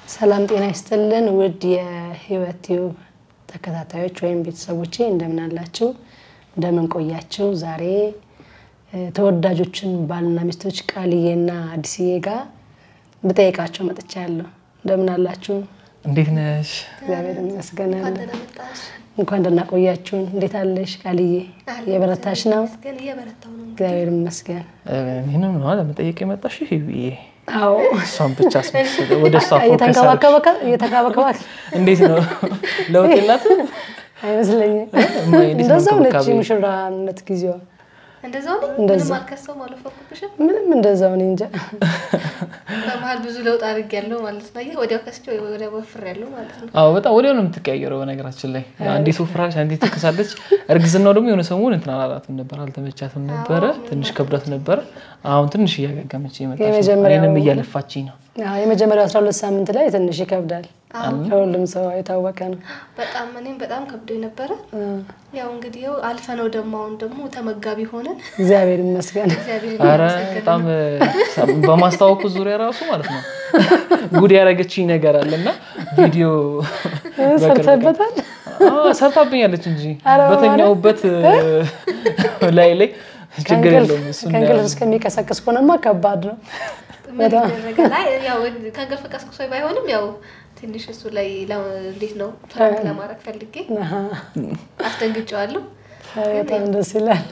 ሰላም ጤና ይስጥልን ውድ የህይወት ቲዩብ ተከታታዮች ወይም ቤተሰቦቼ እንደምን አላችሁ? እንደምን ቆያችሁ? ዛሬ ተወዳጆችን ባልና ሚስቶች ቃልዬና አዲስዬ ጋር ልጠይቃቸው መጥቻለሁ። እንደምን አላችሁ? እንዴት ነሽ? እግዚአብሔር ይመስገን። እንኳን ደህና ቆያችሁን። እንዴት አለሽ ቃልዬ? የበረታሽ ነው? እግዚአብሔር ይመስገን። ይህንም ነው ለመጠየቅ የመጣሽ ብዬ አዎ እሷን ብቻ አስመስል ወደ እሷ ፎከስ እየተንከባከበ እየተንከባከባት እንዴት ነው ለውጥ የላትም? አይመስለኝም። እማዬ እንዴት ነው እንደዛው ነች እንክብካቤ? የሙሽራነት ጊዜዋ እንደዛው ነኝ። እንደዛ። ምንም አልከሰውም፣ አልወፈርኩብሽም። ምንም እንደዛው እኔ እንጃ። በመሀል ብዙ ለውጥ አድርጌያለሁ ማለት ነው። አየህ፣ ወዲያው ከስቼ ወዲያው ወፍሬያለሁ ማለት ነው። አዎ በጣም ወዲያው ነው የምትቀያየረው። በነገራችን ላይ አንዴ ትወፍራለች፣ አንዴ ትክሳለች። እርግዝናው ደግሞ የሆነ ሰሞን እንትን አላላትም ነበር፣ አልተመቻትም ነበረ፣ ትንሽ ከብዳት ነበረ። አሁን ትንሽ እያገገመች የመጣች ነው። የመጀመሪያው- እኔንም እያለፋችኝ ነው። አዎ፣ የመጀመሪያው 12 ሳምንት ላይ ትንሽ ይከብዳል። ለሁሉም ሰው የታወቀ ነው። በጣም እኔም በጣም ከብዶኝ ነበረ። ያው እንግዲህ ያው አልፈነው ደግሞ አሁን ደግሞ ተመጋቢ ሆነን እግዚአብሔር ይመስገን። እግዚአብሔር አረ ይመስገን። በጣም በማስታወቁ ዙሪያ ራሱ ማለት ነው ጉድ ያደረገችኝ ነገር አለ እና ቪዲዮ በቅርብ ቀን- ሰርተበታል። አዎ፣ ሰርታብኛለች እንጂ አረ በተኛውበት ላይ ላይ ችግር ከእንቅልፍ የለውም እሱ ከእንቅልፍ እስከሚቀሰቅስ ከሆነማ ከባድ ነው። ምን ይደረጋል? አይ ያው ከእንቅልፍ ቀስቅሶኝ ባይሆንም ያው ትንሽ እሱ ላይ ለ- እንዴት ነው ፍራንክ ለማድረግ ፈልጌ አሃ፣ አስደንግጬዋለሁ። በጣም ደስ ይላል።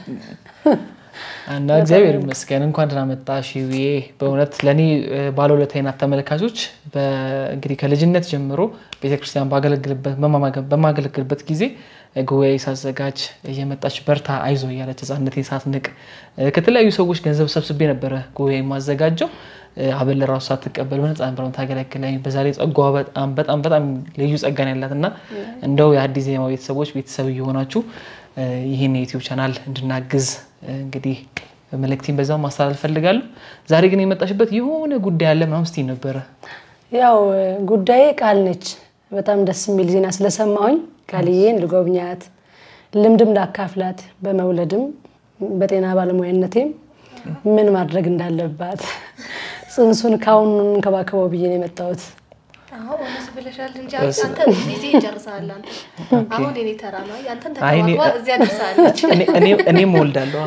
እና እግዚአብሔር ይመስገን እንኳን ደህና መጣሽ ውዬ። በእውነት ለእኔ ባለውለታዬ ናት። ተመልካቾች በ- እንግዲህ ከልጅነት ጀምሮ ቤተክርስቲያን ባገለግልበት በማማገ- በማገለግልበት ጊዜ ጉባኤ ሳዘጋጅ እየመጣች በርታ አይዞ እያለች ህጻንነቴን ሳትንቅ ከተለያዩ ሰዎች ገንዘብ ሰብስቤ ነበረ ጉባኤ የማዘጋጀው አበል ራሱ ሳትቀበል በነፃ ነበር የምታገለግለኝ። በዛ ላይ ጸጋዋ በጣም በጣም በጣም ልዩ ጸጋን ያላት እና እንደው የአዲስ ዜማ ቤተሰቦች ቤተሰብ እየሆናችሁ ይህን የዩቲዩብ ቻናል እንድናግዝ እንግዲህ መልእክቴን በዛው ማስተላለፍ ፈልጋለሁ። ዛሬ ግን የመጣሽበት የሆነ ጉዳይ አለ ምናምን ስትይ ነበረ። ያው ጉዳዬ ቃል ነች። በጣም ደስ የሚል ዜና ስለሰማሁኝ ቃልዬን ልጎብኛት፣ ልምድም ላካፍላት፣ በመውለድም በጤና ባለሙያነቴም ምን ማድረግ እንዳለባት ጽንሱን ካሁኑ እንከባከበው ብዬ ነው የመጣሁት። አዎ እውነት ብለሻል እንጂ አንተ ጊዜ ይጨርሳል። አንተ አሁን የኔ ተራ ነው። አንተን አይ እኔ- ተከባክባ እዚያ ደርሳለች። እኔ- እኔ- እኔም እወልዳለሁ።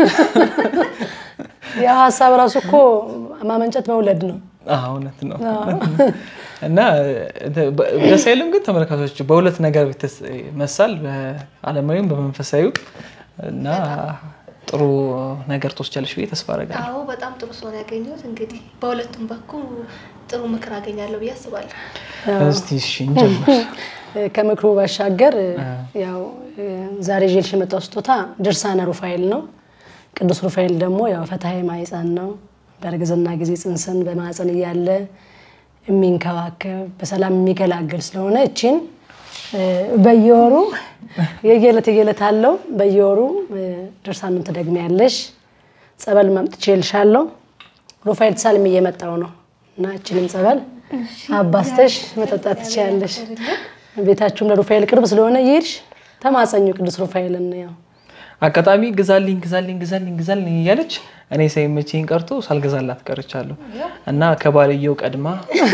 ያው ሀሳብ ራሱ እኮ ማመንጨት መውለድ ነው። አዎ፣ እውነት ነው። እና በ- ደስ አይልም ግን ተመልካቾች በሁለት ነገር ይመሳል፣ በዓለማዊም በመንፈሳዊው እና ጥሩ ነገር ትወስጃለሽ ብዬ ተስፋ አደርጋለሁ። አዎ በጣም ጥሩ ሰው ነው ያገኘሁት። እንግዲህ በሁለቱም በኩል ጥሩ ምክር አገኛለሁ ብዬ አስባለሁ። እስቲ እሺ እንጀምር። ከምክሩ ባሻገር ያው ዛሬ ይዤልሽ የመጣው ስጦታ ድርሳነ ሩፋኤል ነው። ቅዱስ ሩፋኤል ደግሞ ያው ፈትሐ ማኅፀን ነው። በእርግዝና ጊዜ ጽንስን በማኅፀን እያለ የሚንከባከብ በሰላም የሚገላገል ስለሆነ እቺን በየወሩ የየዕለት የየዕለት አለው በየወሩ ድርሳኑን ትደግሚያለሽ። ጸበል ማምጥቼልሻለሁ። ሩፋኤል ተሳልም እየመጣው ነው እና እችንም ጸበል አባስተሽ መጠጣት ትችያለሽ። ቤታችሁም ለሩፋኤል ቅርብ ስለሆነ ይሄድሽ ተማጸኙ ቅዱስ ሩፋኤልን ያው አጋጣሚ ግዛልኝ ግዛልኝ ግዛልኝ ግዛልኝ እያለች እኔ ሳይመቸኝ ቀርቶ ሳልገዛላት ቀርቻለሁ እና ከባልየው ቀድማ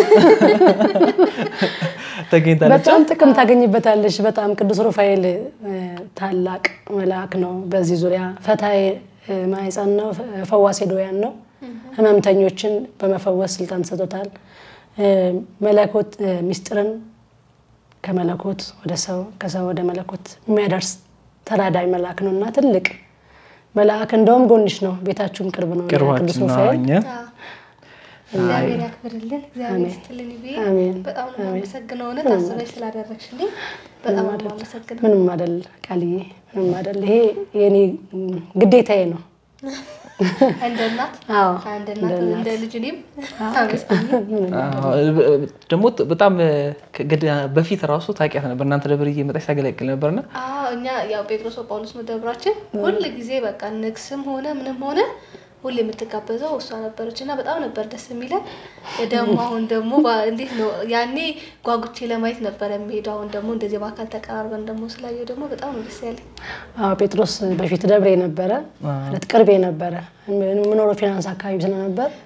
ተገኝታለች። በጣም ጥቅም ታገኝበታለሽ። በጣም ቅዱስ ሩፋኤል እ፣ ታላቅ መልአክ ነው። በዚህ ዙሪያ ፈትሐ ማኅፀን ነው፣ ፈዋሴ ድውያን ነው። ህመምተኞችን በመፈወስ ስልጣን ተሰጥቶታል። እ፣ መለኮት እ፣ ሚስጥርን ከመለኮት ወደ ሰው ከሰው ወደ መለኮት የሚያደርስ ተራዳይ መልአክ ነው እና ትልቅ መልአክ እንደውም ጎንሽ ነው። ቤታችሁም ቅርብ ነው። ቅዱስ ቅርባችን ነው ሩፋኤል እኛ እግዚአብሔር ያክብርልን፣ እግዚአብሔር ይስጥልን ብዬ አሜን። በጣም ነው የማመሰግነው። እውነት አስበሽ ስላደረግሽልኝ በጣም ነው የማመሰግነው። ምንም አይደል ቃልዬ፣ ምንም አይደል። ይሄ የኔ ግዴታዬ ነው። እንደ እናት አዎ እንደ እናት እንደ ልጅ እኔም አመስግኝ። አዎ፣ ደግሞ በጣም ከግድ- በፊት ራሱ ታውቂያት ነበር። እናንተ ደብር እየመጣች ታገለግል ነበርና አዎ እኛ ያው ጴጥሮስ ጳውሎስ ነው ደብራችን። ሁል ጊዜ በቃ ንግስም ሆነ ምንም ሆነ ሁሌ የምትጋበዘው እሷ ነበረች እና በጣም ነበር ደስ የሚለን። ደግሞ አሁን ደግሞ ባ- እንዴት ነው ያኔ ጓጉቼ ለማየት ነበር የሚሄደው። አሁን ደግሞ እንደዚህ በአካል ተቀራርበን ደግሞ ስላየው ደግሞ በጣም ነው ደስ ያለኝ። አዎ ጴጥሮስ በፊት ደብሬ ነበረ ማለት ቅርቤ ነበረ። የምኖረው ፊናንስ አካባቢ ስለነበር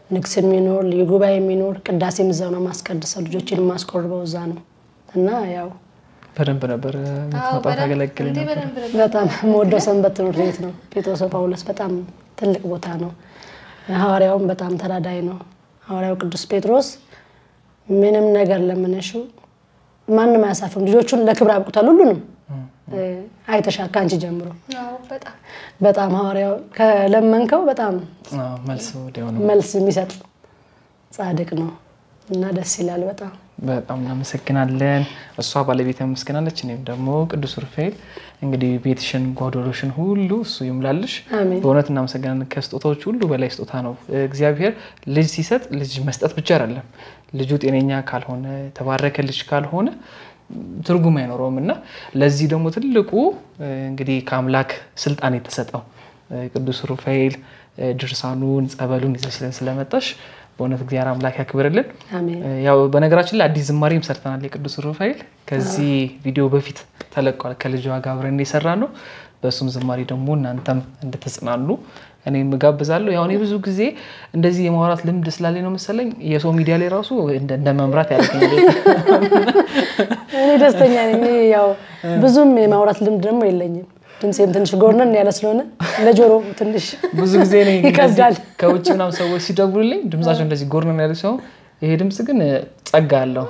ንግስ የሚኖር ልዩ ጉባኤ የሚኖር ቅዳሴም እዛው ነው ማስቀድሰው ልጆችን የማስቆርበው እዛ ነው እና ያው በደንብ ነበር የምትመጣው ታገለግል እንዴ ነበር። በደንብ ነበር። በጣም የምወደው ሰንበት ትምህርት ቤት ነው። ጴጥሮስ ጳውሎስ በጣም ትልቅ ቦታ ነው። ሐዋርያውም በጣም ተራዳይ ነው። ሐዋርያው ቅዱስ ጴጥሮስ ምንም ነገር ለምንሹ ማንም አያሳፍም። ልጆቹን ለክብር አብቁታል። ሁሉንም አይተሻል ከአንቺ ጀምሮ አዎ በጣም በጣም ሐዋርያው ከለመንከው በጣም አዎ፣ መልስ ወዲያው ነው። መልስ የሚሰጥ ጻድቅ ነው እና ደስ ይላል በጣም በጣም እናመሰግናለን። እሷ ባለቤት ያመሰግናለች፣ እኔም ደግሞ ቅዱስ ሩፋኤል እንግዲህ ቤትሽን ጓዶሎሽን ሁሉ እሱ ይሙላልሽ። አሜን። በእውነት እናመሰግናለን። ከስጦታዎች ሁሉ በላይ ስጦታ ነው እግዚአብሔር። ልጅ ሲሰጥ ልጅ መስጠት ብቻ አይደለም። ልጁ ጤነኛ ካልሆነ የተባረከ ልጅ ካልሆነ ትርጉም አይኖረውም እና ለዚህ ደግሞ ትልቁ እንግዲህ ከአምላክ ስልጣን የተሰጠው ቅዱስ ሩፋኤል ድርሳኑን ጸበሉን ይዘሽልን ስለመጣሽ በእውነት እግዚአብሔር አምላክ ያክብርልን። አሜን። ያው በነገራችን ላይ አዲስ ዝማሬም ሰርተናል። የቅዱስ ሩፋኤል ከዚህ ቪዲዮ በፊት ተለቋል። ከልጇ ጋር አብረን የሰራ ነው። በእሱም ዝማሬ ደግሞ እናንተም እንድትጽናኑ እኔም እጋብዛለሁ። ያው እኔ ብዙ ጊዜ እንደዚህ የማውራት ልምድ ስላለኝ ነው መሰለኝ የሰው ሚዲያ ላይ ራሱ እንደ እንደ መምራት ያደርገኛል። እኔ ደስተኛ ነኝ። እኔ ያው ብዙም የማውራት ልምድ ደግሞ የለኝም። ድምፄም ትንሽ ጎርነን ያለ ስለሆነ ለጆሮ ትንሽ ብዙ ጊዜ እኔ እንደዚህ ይከብዳል። ከውጭ ምናምን ሰዎች ሲደውሉልኝ ድምጻቸው እንደዚህ ጎርነን ያለ ሲሆን ይሄ ድምፅ ግን ጸጋ አለው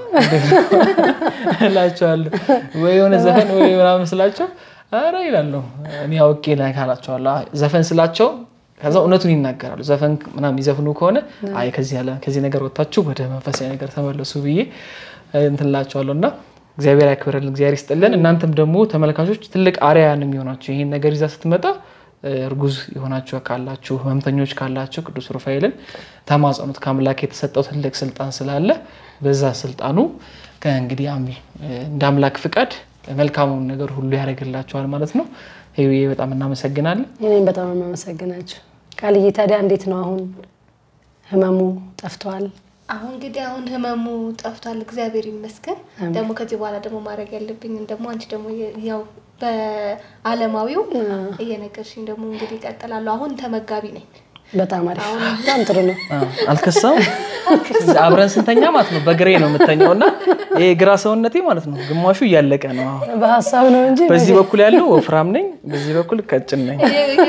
እላቸዋለሁ። ወይ የሆነ ዘፈን ወይ ምናምን ስላቸው ኧረ ይላለሁ። እኔ አውቄ ላይ ካላቸዋለሁ ዘፈን ስላቸው ከዛ እውነቱን ይናገራሉ። ዘፈን ምናምን የሚዘፍኑ ከሆነ አይ ከዚህ ያለ ከዚህ ነገር ወጥታችሁ ወደ መንፈሳዊ ነገር ተመለሱ ብዬ እንትን እላቸዋለሁ እና እግዚአብሔር ያክብርልን፣ እግዚአብሔር ይስጥልን። እናንተም ደግሞ ተመልካቾች ትልቅ አርያ ነው የሚሆናችሁ ይሄን ነገር ይዛ ስትመጣ እርጉዝ የሆናችሁ ካላችሁ ህመምተኞች ካላችሁ ቅዱስ ሩፋኤልን ተማጸኑት። ከአምላክ የተሰጠው ትልቅ ስልጣን ስላለ በዛ ስልጣኑ ከእንግዲህ አሚ እንደ አምላክ ፍቃድ መልካሙን ነገር ሁሉ ያደርግላችኋል ማለት ነው። ይሄ በጣም እናመሰግናለን። እኔም በጣም የማመሰግናችሁ ቃልዬ። ታዲያ እንዴት ነው አሁን ህመሙ ጠፍቷል? አሁን እንግዲህ አሁን ህመሙ ጠፍቷል፣ እግዚአብሔር ይመስገን። ደግሞ ከዚህ በኋላ ደግሞ ማድረግ ያለብኝን ደግሞ አንቺ ደግሞ ያው በአለማዊው እየነገርሽኝ ደግሞ እንግዲህ እቀጥላለሁ። አሁን ተመጋቢ ነኝ። በጣም አሪፍ፣ በጣም ጥሩ ነው። አልከሳም። አብረን ስንተኛ ማለት ነው በግሬ ነው የምተኛው እና ይሄ ግራ ሰውነቴ ማለት ነው ግማሹ እያለቀ ነው። አሁን በሀሳብ ነው እንጂ በዚህ በኩል ያለው ወፍራም ነኝ፣ በዚህ በኩል ቀጭን ነኝ።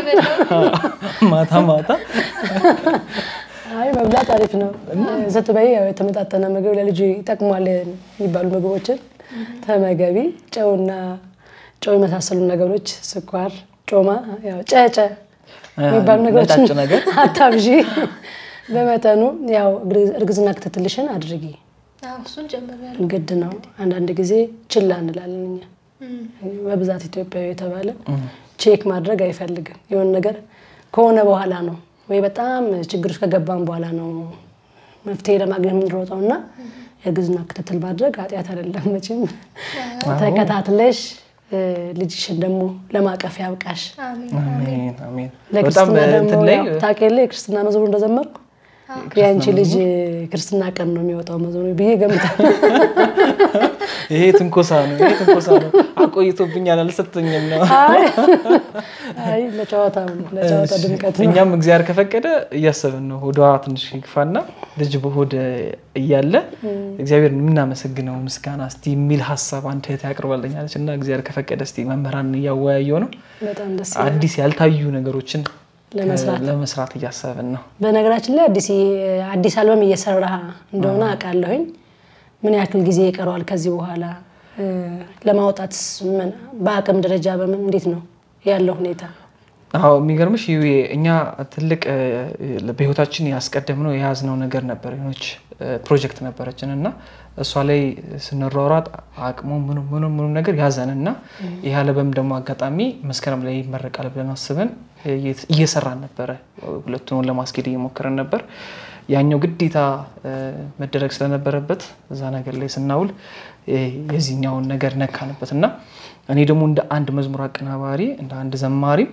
ማታ ማታ አይ መብላት አሪፍ ነው። ስትበይ ያው የተመጣጠነ ምግብ ለልጁ ይጠቅሟል የሚባሉ ምግቦችን ተመገቢ። ጨውና ጨው የመሳሰሉ ነገሮች፣ ስኳር፣ ጮማ፣ ያው ጨጨ የሚባሉ ነገሮችን ነጫጭ ነገር አታብዢ። በመጠኑ ያው እርግዝና ክትትልሽን አድርጊ። አዎ፣ እሱን ጀምሬያለሁ። ግድ ነው። አንዳንድ ጊዜ ችላ እንላለን እኛ በብዛት ኢትዮጵያዊ የተባለ ቼክ ማድረግ አይፈልግም። የሆነ ነገር ከሆነ በኋላ ነው ወይ በጣም ችግር ውስጥ ከገባን በኋላ ነው መፍትሄ ለማግኘት የምንሮጠው እና የእርግዝና ክትትል ማድረግ ኃጢአት አይደለም መቼም። ተከታትለሽ ልጅሽን ደግሞ ለማቀፍ ያብቃሽ። አሜን። አሜን አሜን። በጣም ለክርስትና ደግሞ እንትን ላይ ያው ታውቂ የለ የክርስትና መዝሙር እንደዘመርኩ የአንቺ ልጅ ክርስትና ቀን ነው የሚወጣው መዝሙር ብዬ ገምታለሁ። ይሄ ትንኮሳ ነው፣ ይሄ ትንኮሳ ነው። አቆይቶብኛል፣ አልሰጠኝም ነው። አይ አይ ለጨዋታ ነው ለጨዋታ ድምቀት ነው። እኛም እግዚአብሔር ከፈቀደ እያሰብን ነው። ሆዷ ትንሽ ይግፋና ልጅ በሆድ እያለ እግዚአብሔር የምናመሰግነው ምስጋና እስቲ የሚል ሀሳብ አንድ እህት ያቅርባልኛለች እና እግዚአብሔር ከፈቀደ እስቲ መምህራን እያወያየው ነው በጣም ደስ አዲስ ያልታዩ ነገሮችን ለመስራት ለመስራት እያሰብን ነው። በነገራችን ላይ አዲስ አዲስ አልበም እየሰራ እንደሆነ አውቃለሁኝ። ምን ያክል ጊዜ ይቀረዋል ከዚህ በኋላ ለማውጣት? ምን በአቅም ደረጃ በምን እንዴት ነው ያለው ሁኔታ? አዎ የሚገርምሽ ይሄ እኛ ትልቅ በህይወታችን ያስቀደምነው የያዝነው ነገር ነበር። የሆነች ፕሮጀክት ነበረችን እና እሷ ላይ ስንሯሯጥ አቅሙ ምኑ ምኑ ምኑ ነገር ያዘን እና ይህ አልበም ደግሞ አጋጣሚ መስከረም ላይ ይመረቃል ብለን አስበን እየሰራን ነበረ። ሁለቱን ለማስኬድ እየሞከረን ነበር። ያኛው ግዴታ መደረግ ስለነበረበት እዛ ነገር ላይ ስናውል የዚህኛውን ነገር ነካንበት እና እኔ ደግሞ እንደ አንድ መዝሙር አቀናባሪ እንደ አንድ ዘማሪም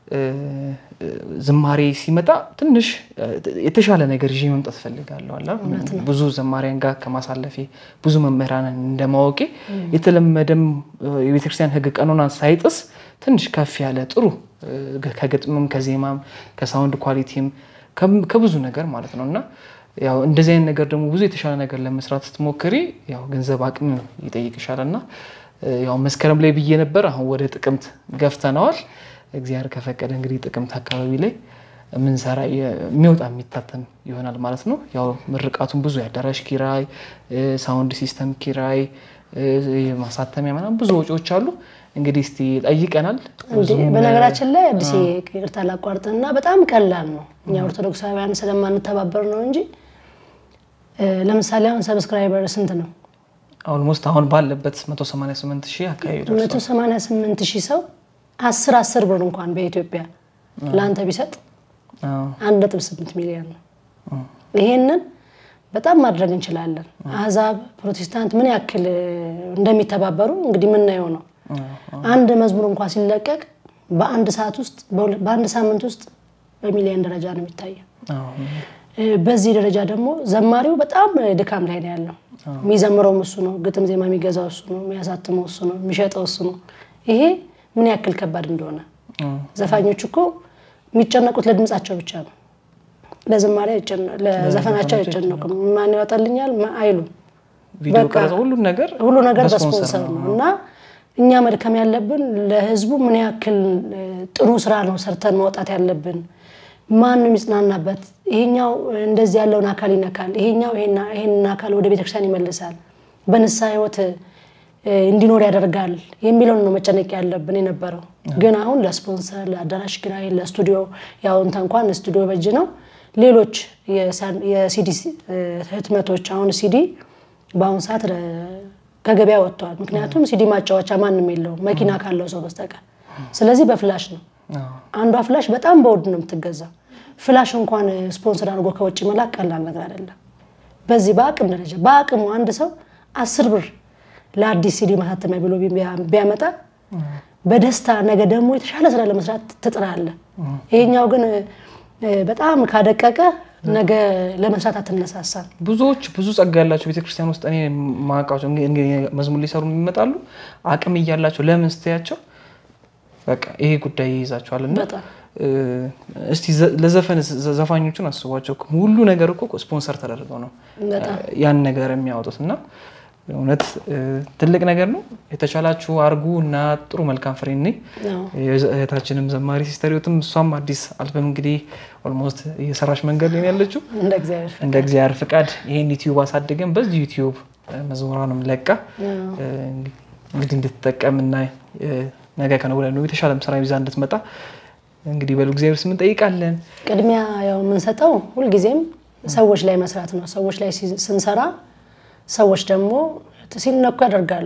ዝማሬ ሲመጣ ትንሽ የተሻለ ነገር ይዤ መምጣት እፈልጋለሁ። አላ ብዙ ዘማሪያን ጋር ከማሳለፌ ብዙ መምህራንን እንደማወቄ የተለመደም የቤተክርስቲያን ሕግ ቀኖና ሳይጥስ ትንሽ ከፍ ያለ ጥሩ ከግጥምም ከዜማም ከሳውንድ ኳሊቲም ከም- ከብዙ ነገር ማለት ነው እና ያው እንደዚህ አይነት ነገር ደግሞ ብዙ የተሻለ ነገር ለመስራት ስትሞክሪ ያው ገንዘብ አቅም ይጠይቅሻል እና ያው መስከረም ላይ ብዬ ነበር። አሁን ወደ ጥቅምት ገፍተነዋል። እግዚአብሔር ከፈቀደ እንግዲህ ጥቅምት አካባቢ ላይ ምንሰራ የሚወጣ የሚታተም ይሆናል ማለት ነው። ያው ምርቃቱን ብዙ የአዳራሽ ኪራይ፣ ሳውንድ ሲስተም ኪራይ፣ ማሳተሚያ ምናምን ብዙ ወጪዎች አሉ። እንግዲህ እስቲ ጠይቀናል። እንዴ በነገራችን ላይ አዲስ ይቅርታ ላቋርጥና በጣም ቀላል ነው። እኛ ኦርቶዶክሳውያን ስለማንተባበር ነው እንጂ ለምሳሌ አሁን ሰብስክራይበር ስንት ነው? ኦልሞስት አሁን ባለበት 188 ሺህ አካባቢ ደርሷል። 188 ሺህ ሰው አስር አስር ብር እንኳን በኢትዮጵያ ለአንተ ቢሰጥ አዎ። አንድ ነጥብ ስምንት ሚሊዮን ነው። ይሄንን በጣም ማድረግ እንችላለን። አህዛብ ፕሮቴስታንት ምን ያክል እንደሚተባበሩ እንግዲህ የምናየው ነው። አንድ መዝሙር እንኳን ሲለቀቅ በአንድ ሰዓት ውስጥ በሁለ- በአንድ ሳምንት ውስጥ በሚሊዮን ደረጃ ነው የሚታየው። አዎ። እ፣ በዚህ ደረጃ ደግሞ ዘማሪው በጣም ድካም ላይ ነው ያለው። የሚዘምረውም እሱ ነው፣ ግጥም ዜማ የሚገዛው እሱ ነው፣ የሚያሳትመው እሱ ነው፣ የሚሸጠው እሱ ነው። ይሄ ምን ያክል ከባድ እንደሆነ ዘፋኞች እኮ የሚጨነቁት ለድምጻቸው ብቻ ነው። ለዝማሬ አይጨነ- ለዘፈናቸው አይጨነቁም። ማን ያወጣልኛል ማ- አይሉም። ቪዲዮ በቃ ቀረጸ ሁሉን ነገር ሁሉ ነገር በስፖንሰር በስፖንሰር ነው እና እኛ መድከም ያለብን ለህዝቡ ምን ያክል እ፣ ጥሩ ስራ ነው ሰርተን መውጣት ያለብን። ማን ነው የሚጽናናበት? ይሄኛው እንደዚህ ያለውን አካል ይነካል፣ ይሄኛው ይሄና- ይሄንን አካል ወደ ቤተክርስቲያን ይመልሳል፣ በንስሐ ህይወት እ፣ እንዲኖር ያደርጋል የሚለውን ነው መጨነቅ ያለብን የነበረው። ግን አሁን ለስፖንሰር፣ ለአዳራሽ ኪራይ፣ ለስቱዲዮ ያው እንተ እንኳን ስቱዲዮ በጅ ነው። ሌሎች የሳ- የሲዲ እ፣ ህትመቶች አሁን ሲዲ በአሁኑ ሰዓት ረ- ከገበያ ወጥተዋል። ምክንያቱም ሲዲ ማጫወቻ ማንም የለውም መኪና ካለው ሰው በስተቀር። ስለዚህ በፍላሽ ነው። አዎ። አንዷ ፍላሽ በጣም በውድ ነው የምትገዛው። ፍላሽ እንኳን ስፖንሰር አድርጎ ከውጭ መላክ ቀላል ነገር አይደለም። በዚህ በአቅም ደረጃ በአቅሙ አንድ ሰው አስር ብር ለአዲስ ሲዲ ማሳተሚያ ብሎ ቢያ- ቢያመጣ በደስታ ነገ ደግሞ የተሻለ ስራ ለመስራት ትጥራለህ። ይሄኛው ግን እ፣ በጣም ካደቀቀ ነገ ለመስራት አትነሳሳም። ብዙዎች ብዙ ጸጋ ያላቸው ቤተክርስቲያን ውስጥ እኔ ማውቃቸው እንግዲህ- እንግዲህ መዝሙር ሊሰሩ ይመጣሉ። አቅም እያላቸው ለምን ስትያቸው በቃ ይሄ ጉዳይ ይይዛቸዋል። እና በጣም እ፣ እስቲ ዘ- ለዘፈን ዘ- ዘፋኞቹን አስቧቸው። ሁሉ ነገር እኮ ስፖንሰር ተደርገው ነው በጣም ያን ነገር የሚያወጡት እና እውነት እ፣ ትልቅ ነገር ነው። የተቻላችሁ አርጉ እና ጥሩ መልካም ፍሬ ነኝ። ነው። እህታችንም ዘማሪ ሲስተሪዮትም እሷም አዲስ አልበም እንግዲህ ኦልሞስት እየሰራች መንገድ ላይ ነው ያለችው። እንደ እግዚአብሔር እንደ እግዚአብሔር ፍቃድ ይሄን ዩቲዩብ አሳድገን በዚህ ዩቲዩብ መዝሙሯንም ለቃ እ፣ እንግዲህ እንድትጠቀም እና እ፣ ነገ ከነገ ወዲያ ደግሞ የተሻለም ስራ ይዛ እንድትመጣ እንግዲህ በሉ እግዚአብሔር ስም እንጠይቃለን። ቅድሚያ ያው የምንሰጠው ሁልጊዜም ሰዎች ላይ መስራት ነው። ሰዎች ላይ ሲ- ስንሰራ ሰዎች ደግሞ ሲነኩ ያደርጋሉ።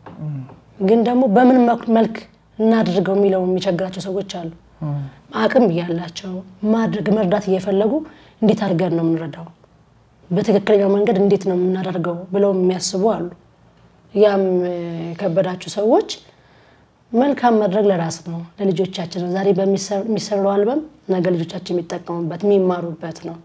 ግን ደግሞ በምን መክ- መልክ እናድርገው የሚለው የሚቸግራቸው ሰዎች አሉ። አቅም እያላቸው ማድረግ መርዳት እየፈለጉ እንዴት አድርገን ነው የምንረዳው፣ በትክክለኛው መንገድ እንዴት ነው የምናደርገው ብለው የሚያስቡ አሉ። ያም እ፣ የከበዳችሁ ሰዎች መልካም ማድረግ ለራስ ነው፣ ለልጆቻችን ነው። ዛሬ በሚሰራው አልበም ነገ ልጆቻችን የሚጠቀሙበት የሚማሩበት ነው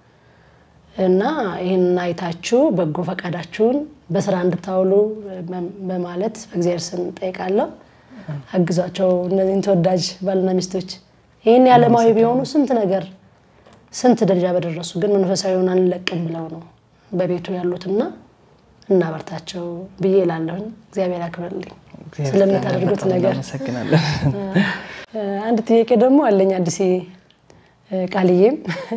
እና ይህን አይታችሁ በጎ ፈቃዳችሁን በስራ እንድታውሉ በ- በማለት በእግዚአብሔር ስም ጠይቃለሁ። አግዟቸው እነዚህን ተወዳጅ ባልና ሚስቶች ይህን የዓለማዊ ቢሆኑ ስንት ነገር ስንት ደረጃ በደረሱ ግን መንፈሳዊውን አንለቅም ብለው ነው በቤቱ ያሉትና እናበርታቸው ብዬ እላለሁኝ። እግዚአብሔር ያክብርልኝ ስለምታደርጉት ነገር። እናመሰግናለን። አንድ ጥያቄ ደግሞ አለኝ አዲስ ቃልዬም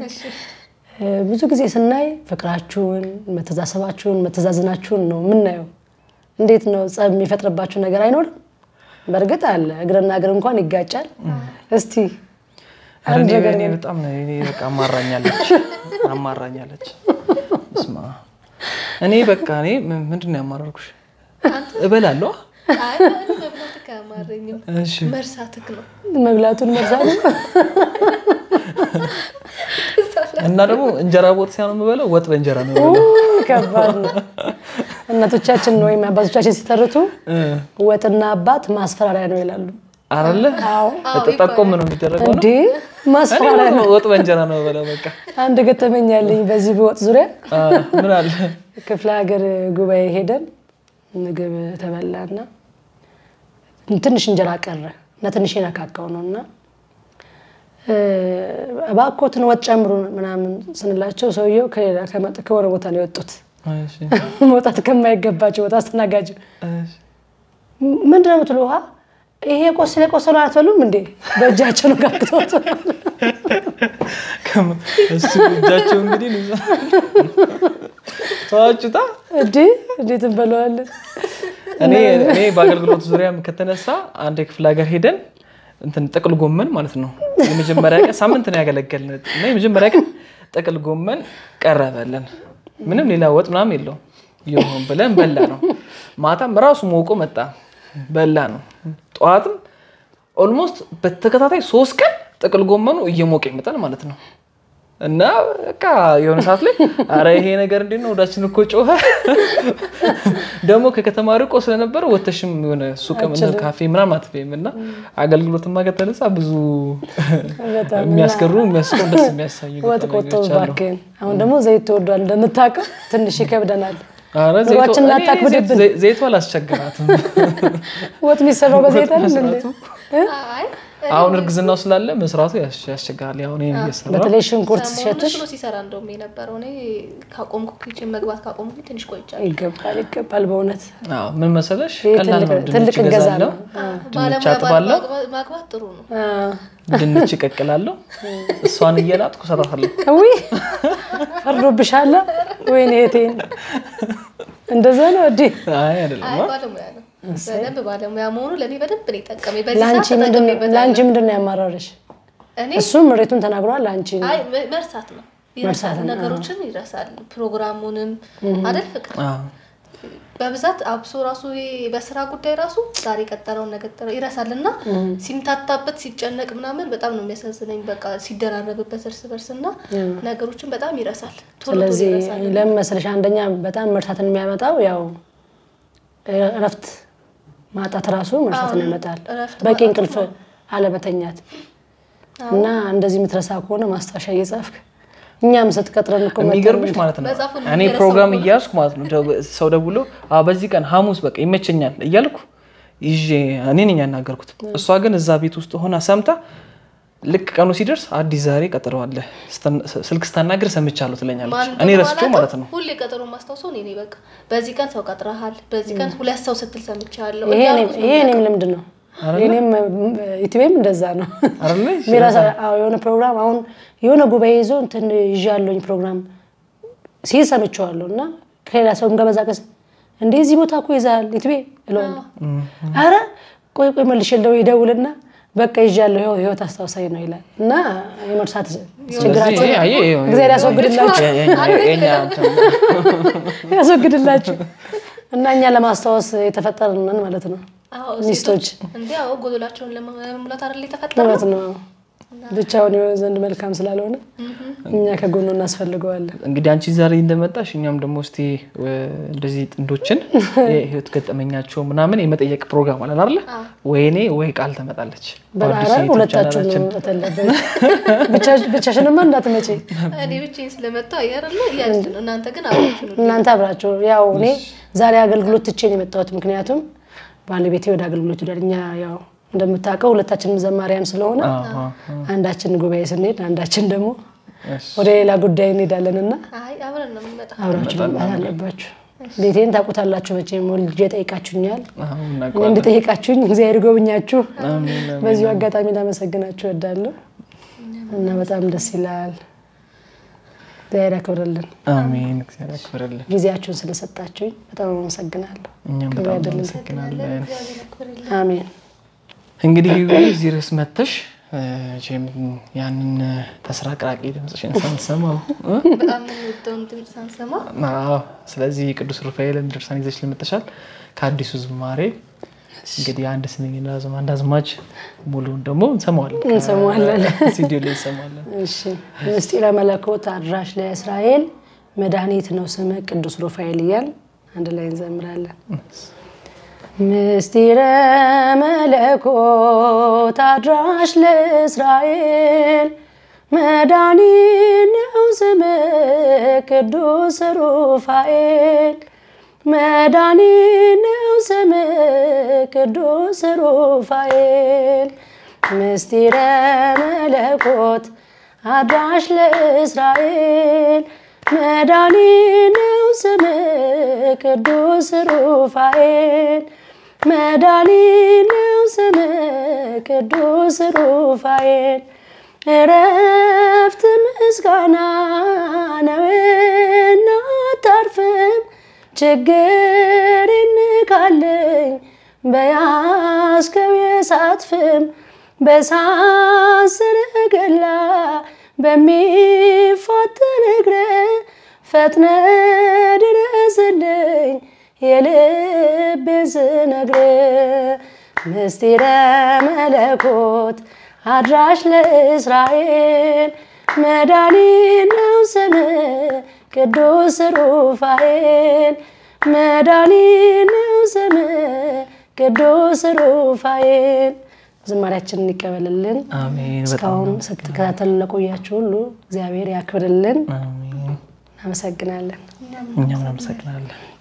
እ፣ ብዙ ጊዜ ስናይ ፍቅራችሁን፣ መተዛሰባችሁን፣ መተዛዘናችሁን ነው የምናየው። እንዴት ነው ጸብ የሚፈጥርባችሁ ነገር አይኖርም? በእርግጥ አለ፣ እግርና እግር እንኳን ይጋጫል። እስቲ ኧረ እኔ እኔ በጣም ነው እኔ በቃ አማራኛለች አማራኛለች። እስማ እኔ በቃ እኔ ም- ምንድን ነው ያማረርኩሽ? እበላለሁ። አይ እኔ መብላትህ አያማረኝም፣ እሺ መርሳትህ ነው። መብላቱን መርሳት ነው። እና ደግሞ እንጀራ በወጥ ሲሆን የምበለው ወጥ በእንጀራ ነው የምበለው። ከባድ ነው። እናቶቻችን ወይም አባቶቻችን ሲተርቱ ወጥና አባት ማስፈራሪያ ነው ይላሉ። አይደለ? አዎ ጠቆም ነው የሚደረገው ነው። እንዴ ማስፈራሪያ ነው። ወጥ በእንጀራ ነው የምበለው። በቃ አንድ ገጠመኝ ያለኝ በዚህ በወጥ ዙሪያ አ፣ ምን አለ ክፍለ ሀገር ጉባኤ ሄደን ምግብ ተበላና ትንሽ እንጀራ ቀረ እና ትንሽ የነካካው ነው እና እባክዎትን ወጥ ጨምሩ ምናምን ስንላቸው ሰውየው ከሌላ ከመጥ ከሆነ ቦታ ነው የወጡት እሺ፣ መውጣት ከማይገባቸው ቦታ አስተናጋጅ እሺ። ምንድን ነው የምትሉ ውሃ ይሄ ቆሰለ ቆሰሉ አትበሉም እንዴ በእጃቸው ነው ጋግተውት ከማ- እሱ እጃቸው እንግዲህ ነው ይዛ- ተዋችሁታ እንዴ እንዴት እንበለዋለን እኔ እኔ በአገልግሎት ዙሪያ ከተነሳ አንድ የክፍለ ሀገር ሄደን እንትን ጥቅል ጎመን ማለት ነው የመጀመሪያ ቀን ሳምንት ነው ያገለገልን እና የመጀመሪያ ቀን ጥቅል ጎመን ቀረበልን። ምንም ሌላ ወጥ ምናምን የለውም። ይሁን ብለን በላ ነው። ማታም ራሱ ሞቆ መጣ በላ ነው። ጠዋትም ኦልሞስት በተከታታይ ሶስት ቀን ጥቅል ጎመኑ እየሞቀ ይመጣል ማለት ነው። እና በቃ የሆነ ሰዓት ላይ አረ ይሄ ነገር እንዴት ነው ወዳችን እኮ ጮኸ። ደግሞ ከከተማ ርቆ ስለነበረ ወተሽም የሆነ ሱቅ ምን ካፌ ምናምን አትበይም እና አገልግሎትማ ከተነሳ ብዙ በጣም የሚያስገሩ የሚያስቆ ደስ የሚያሳዩ ወጥ ቆጠቡ ገጠመኞች አሉ። እባክህን። አሁን ደግሞ ዘይት ተወዷል እንደምታውቀው ትንሽ ይከብደናል። ኧረ ዘይቱ- ኑሯችንን እኔ አታክብድብን። ዘይት- ዘይቱ አላስቸግራትም። ወጥ የሚሰራው በዘይት አይደል እንዴ? መስራቱ አይ አሁን እርግዝናው ስላለ መስራቱ ያስ- ያስቸግራል። ያው እኔ እየሰራሁ በተለይ ሽንኩርት ሰሞኑን ሲሸትሽ እሱ ነው ሲሰራ እንደውም የነበረው እኔ ካቆምኩ ኪችን መግባት ካቆምኩ ትንሽ ቆይቻለሁ። ይገባል ይገባል በእውነት አዎ፣ ምን መሰለሽ ይሄ ቀላል ነው። ትልቅ- ድንች ትልቅ እገዛ እገዛለሁ፣ ነው። ድንች ባለሙያ አጥባለሁ፣ ማግባት- ማግባት ጥሩ ነው። አ፣ ድንች እቀቅላለሁ፣ እሷን እየላጥኩ እሰራታለሁ። ውይ ፈርዶብሻል። ወይኔ እህቴን እንደዛ ነው እንዴ? አይ አይደለም አይ ባለሙያ ነው። በደንብ ባለሙያ መሆኑ ለእኔ በደንብ ነው የጠቀመኝ። በዚህ ለአንቺ ሰዓት ምንድን ነው- ተጠቅሜበታለሁ። ለአንቺ ምንድን ነው ያማራረሽ? እኔ እሱም ምሬቱን ተናግሯል። ለአንቺ አይ መ- መርሳት ነው ይረሳል፣ ነገሮችን ይረሳል። ፕሮግራሙንም አደል ፍቅር አዎ። በብዛት አብሶ ራሱ ይሄ በስራ ጉዳይ ራሱ ዛሬ ቀጠረውን ነገጠረ ይረሳል እና ሲምታታበት ሲጨነቅ ምናምን በጣም ነው የሚያሳዝነኝ። በቃ ሲደራረብበት እርስ በርስ እና ነገሮችን በጣም ይረሳል። ቶሎ ቶሎ ስለዚህ ይረሳል። ለምን መሰለሽ አንደኛ በጣም መርሳትን የሚያመጣው ያው እረፍት ማጣት ራሱ መርሳትን ያመጣል። እረፍት በቂ እንቅልፍ አለመተኛት እና እንደዚህ የምትረሳ ከሆነ ማስታወሻ እየጻፍክ እኛም ስትቀጥረን እኮ መተን- የሚገርምሽ ማለት ነው መጽሐፉን እኔ እየረሳሁ ፕሮግራም ነው። እያያዝኩ ማለት ነው ደው- ሰው ደውሎ "አዎ፣ በዚህ ቀን ሐሙስ በቃ ይመቸኛል እያልኩ ይዤ እኔ ነኝ ያናገርኩት። እሷ ግን እዛ ቤት ውስጥ ሆና ሰምታ ልክ ቀኑ ሲደርስ አዲስ ዛሬ ቀጥረዋለህ ስልክ ስታናግር ሰምቻለሁ ትለኛለች። ማን እኔ እንደሆነ ረስቼው አላውቅም። ማለት ነው። ሁሌ ቀጠሮ ማስታውሰው እኔ ነኝ። በቃ በዚህ ቀን ሰው ቀጥረሃል፣ በዚህ ቀን ሁለት ሰው ስትል ሰምቻለሁ ይሄ እያልኩ እኔም- ይሄ እኔም ልምድ ነው። እኔም ኢትዮጵያም እንደዛ ነው። አይደለ? ሚራሳ አዎ፣ የሆነ ፕሮግራም አሁን የሆነ ጉባኤ ይዞ እንትን ይዤ ያለኝ ፕሮግራም ሲል ሰምቼዋለሁ እና ከሌላ ሰው ገበዛቀስ እንዴ እዚህ ቦታ እኮ ይዛል ኢትዮጵያ እለዋለሁ። አረ ቆይ ቆይ መልሼ ለው ይደውልና በቃ ይዣለሁ ይኸው ህይወት አስታውሳኝ ነው ይላል እና የመርሳት ችግራቸው ስለዚህ ይሄ- ይሄ- እግዚአብሔር ያስወግድላችሁ የ- የኛ- የኛ እንትን ነው። ያስወግድላችሁ እና እኛ ለማስታወስ የተፈጠርን ነን ማለት ነው። አዎ፣ ሚስቶች እንዴ አዎ፣ ጎዶላቸውን ለመሙላት አይደል የተፈጠረው? እውነት ነው። ብቻውን የሆነ ዘንድ መልካም ስላልሆነ እኛ ከጎኑ እናስፈልገዋለን። እንግዲህ አንቺ ዛሬ እንደመጣሽ እኛም ደግሞ እስቲ እ፣ እንደዚህ ጥንዶችን የህይወት ገጠመኛቸው ምናምን የመጠየቅ ፕሮግራም አለን አይደለ? ወይኔ ወይ ቃል ትመጣለች። በአዲስ በጣም የዩቲዩብ ሁለታችሁ ቻናላችን ብቻሽንማ እንዳትመጪ እኔ ብቻዬን ስለመጣሁ አየርለ እያለች ነው። እናንተ ግን አብራችሁ ነው። እናንተ አብራችሁ ያው እኔ ዛሬ አገልግሎት ትቼ ነው የመጣሁት። ምክንያቱም ባለቤቴ ወደ አገልግሎት ሄዷል። እኛ ያው እንደምታውቀው ሁለታችንም ዘማሪያን ስለሆነ አዎ፣ አዎ። አንዳችን ጉባኤ ስንሄድ አንዳችን ደግሞ እሺ። ወደ ሌላ ጉዳይ እንሄዳለን እና አይ አብረን ነው የምንመጣው። አብራችሁ መምጣት አለባችሁ። ቤቴን ታውቁታላችሁ መቼም ወልጄ ጠይቃችሁኛል። አሁን እኔ እናውቀዋለን። እንደጠየቃችሁኝ እግዚአብሔር ጎብኛችሁ። አሜን፣ አሜን። በዚሁ አጋጣሚ ላመሰግናችሁ እወዳለሁ እና በጣም ደስ ይላል። እግዚአብሔር ያክብርልን። አሜን። እግዚአብሔር ያክብርልን። ጊዜያችሁን ስለሰጣችሁኝ በጣም አመሰግናለሁ። እኛም ክብር በጣም ያድርግልን። እናመሰግናለን። እግዚአብሔር ያክብርልን። አሜን። እንግዲህ እዚህ ርዕስ መተሽ እ፣ መቼም ያንን ተስራ ቅራቂ ድምፅሽን ሳንሰማው እ? በጣም የምንወደውን ድምፅ ሳንሰማ አዎ። ስለዚህ ቅዱስ ሩፋኤልን ድርሳን ይዘሽ ልመጥሻል ከአዲሱ ዝማሬ እንግዲህ አንድ ስንኝና ዝማ አንድ አዝማች ሙሉውን ደግሞ እንሰማዋለን እንሰማዋለን። ሲዲዮ ላይ እንሰማዋለን። እሺ ምስጢረ መለኮት አድራሽ ለእስራኤል መድኃኒት ነው ስም ቅዱስ ሩፋኤል እያል አንድ ላይ እንዘምራለን። ምስጢረ መለኮት አድራሽ ለእስራኤል መድኃኒት ነው ስም ቅዱስ ሩፋኤል መድኃኒት ነው ስም ቅዱስ ሩፋኤል ምስጢረ መለኮት አድራሽ ለእስራኤል መድኃኒ ነው ስም ቅዱስ ሩፋኤል መድኃኒ ነው ስም ቅዱስ ሩፋኤል እረፍት ምስጋና ነውና አታርፍም ችግር ይንካለኝ በያዝከው የእሳት ፍም በእሳት ሰረገላ በሚፋጠን እግር ፈጥነ ድረስልኝ የልቤን ስነግር ምስጢረ መለኮት አድራሽ ለእስራኤል መድኃኒ ነው ስም ቅዱስ ሩፋኤል መድኃኒ ነው ስም ቅዱስ ሩፋኤል ዝማሪያችንን ይቀበልልን። አሜን። በጣም እስካሁን ስትከታተሉ ለቆያችሁ ሁሉ እግዚአብሔር ያክብርልን። አሜን። እናመሰግናለን። እኛም እናመሰግናለን።